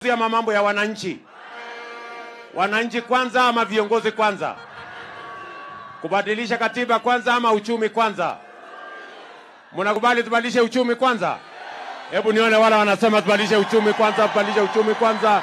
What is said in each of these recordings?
ama mambo ya wananchi? Wananchi kwanza ama viongozi kwanza? Kubadilisha katiba kwanza ama uchumi kwanza? Mnakubali tubadilishe uchumi kwanza? Hebu nione wale wanasema tubadilishe uchumi kwanza, tubadilishe uchumi kwanza.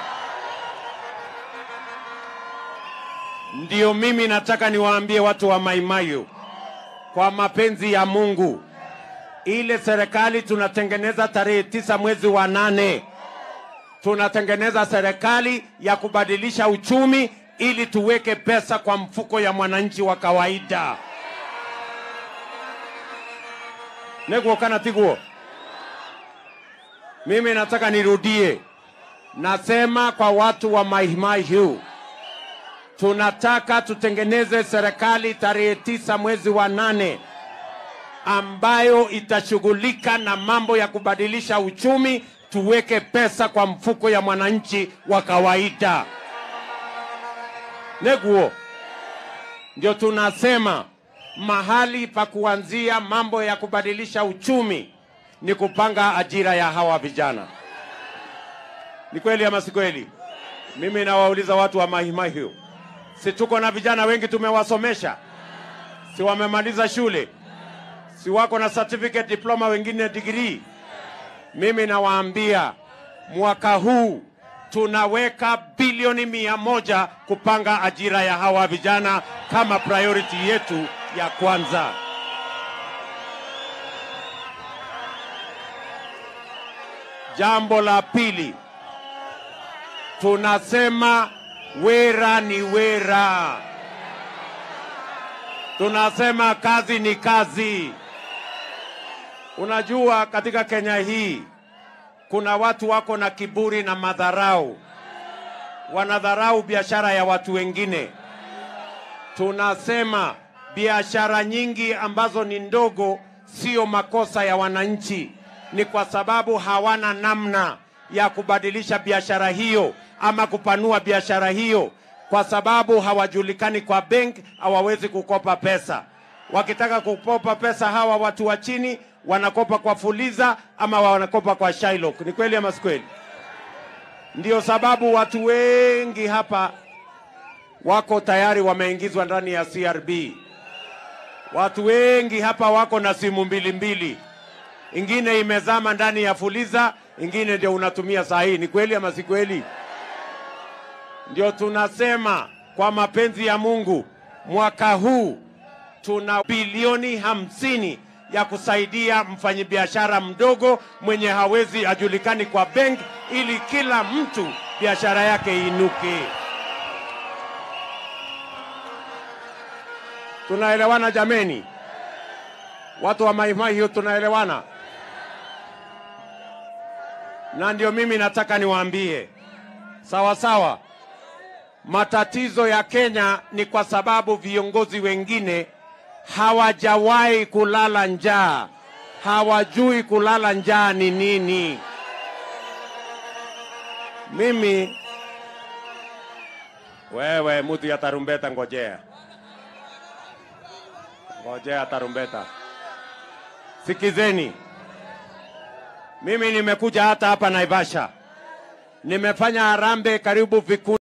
Ndio mimi nataka niwaambie watu wa Maimayu, kwa mapenzi ya Mungu, ile serikali tunatengeneza tarehe tisa mwezi wa nane, tunatengeneza serikali ya kubadilisha uchumi ili tuweke pesa kwa mfuko ya mwananchi wa kawaida. Neguo kana tiguo. Mimi nataka nirudie, nasema kwa watu wa Maimayu, tunataka tutengeneze serikali tarehe tisa mwezi wa nane ambayo itashughulika na mambo ya kubadilisha uchumi, tuweke pesa kwa mfuko ya mwananchi wa kawaida. Neguo, ndio tunasema mahali pa kuanzia mambo ya kubadilisha uchumi ni kupanga ajira ya hawa vijana. Ni kweli ama si kweli? Mimi nawauliza watu wa Mahimahiu, si tuko na vijana wengi tumewasomesha? Si wamemaliza shule? Si wako na certificate, diploma, wengine degree? Mimi nawaambia mwaka huu tunaweka bilioni mia moja kupanga ajira ya hawa vijana kama priority yetu ya kwanza. Jambo la pili, tunasema wera ni wera, tunasema kazi ni kazi. Unajua, katika Kenya hii kuna watu wako na kiburi na madharau, wanadharau biashara ya watu wengine. Tunasema biashara nyingi ambazo ni ndogo sio makosa ya wananchi, ni kwa sababu hawana namna ya kubadilisha biashara hiyo ama kupanua biashara hiyo, kwa sababu hawajulikani kwa bank, hawawezi kukopa pesa. Wakitaka kukopa pesa, hawa watu wa chini wanakopa kwa Fuliza ama wanakopa kwa Shylock. Ni kweli ama si kweli? Ndio sababu watu wengi hapa wako tayari wameingizwa ndani ya CRB. Watu wengi hapa wako na simu mbili mbili, ingine imezama ndani ya Fuliza, ingine ndio unatumia saa hii. Ni kweli ama si kweli? Ndio tunasema kwa mapenzi ya Mungu, mwaka huu tuna bilioni hamsini ya kusaidia mfanyabiashara mdogo mwenye hawezi ajulikani kwa bank, ili kila mtu biashara yake inuke. Tunaelewana jameni? Watu wa Maimai hiyo tunaelewana? Na ndio mimi nataka niwaambie sawa sawa, matatizo ya Kenya ni kwa sababu viongozi wengine hawajawahi kulala njaa, hawajui kulala njaa ni nini. Mimi wewe, mtu ya tarumbeta, ngojea ngojea tarumbeta. Sikizeni, mimi nimekuja hata hapa Naivasha, nimefanya harambee karibu vikundi